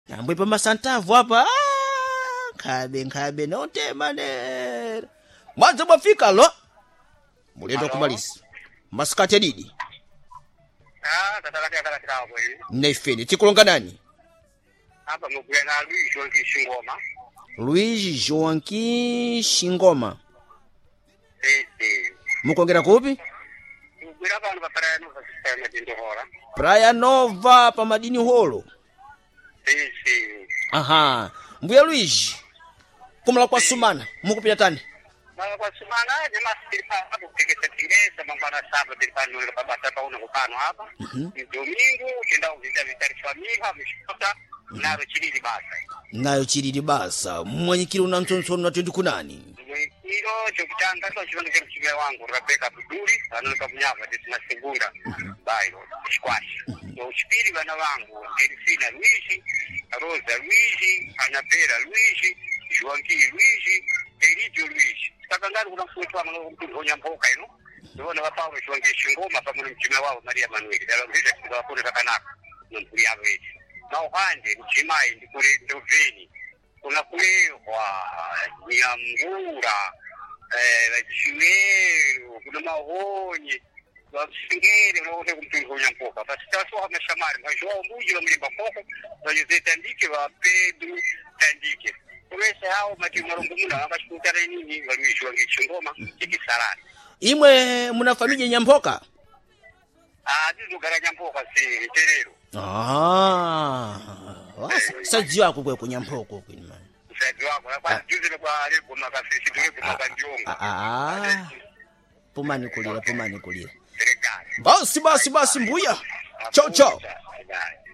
ambwe pa masantavu apa ah, nkhabe nkhabe notemanera mwadza mwafika lo mulendo Alo. kumalisi masikati adidi Ah, tatakatika takatikawa kweli. naifene tikulonganani Hapa mugwira na Luis Nkishingoma. luigi joanqui xingoma Ese. mukongera kupi Mugwira pano pa praia nova sistema de Ndohora. praia nova pa madini holo Ese. aha mbuya luigi kumala kwa sumana mukupita tani Mara kwa sumana jamaa silipa hapo kukesa tingesa mambana saba dilipano ile babata pa una kupano hapa. Domingo kenda uvita vitari familia mshota naro chilili basa. nayo chilili basa mmwanyikile una mtsontsonu natendi kunani Mwikiro chokutanga so chivandu cha mchime wangu Rebecca Abduli anoka mnyama desina segunda bayo squash. So chipiri bana wangu Delfina Luigi, Rosa Luigi, Anabela Luigi, Joanqui Luigi, Elidio Luigi. Saka ngari kuna mfuto wa mwana mtu honya mboka ino. Ndivona vapawe Joanqui Shingoma pamoja mchime wao Maria Manuel. Dalo ngisa kwa kuna kakanaka. Nampuri yavo eti. Na uhande mchimai ndikule ndoveni kuna kulehwa nyambura eh, vachiwero kuna mahonye vasingere vaone kumtungonya mpoka vasitasoha mashamari vajoa mbuji vamulimba koko vajose tandike vapedu tandike kulese hao mati marongomuna vakachikutana nini valuishiwa ngechingoma chikisarani imwe muna familia nyampoka ah tizogara nyampoka si terero ah wasa sadziwa ako kwe kunyampoko kwini mani msaizi wako kwa juzi kwa lego makafisi tulego makandionga ah pumani kulira pumani kulira serikali basi basi basi mbuya chao chao Bye.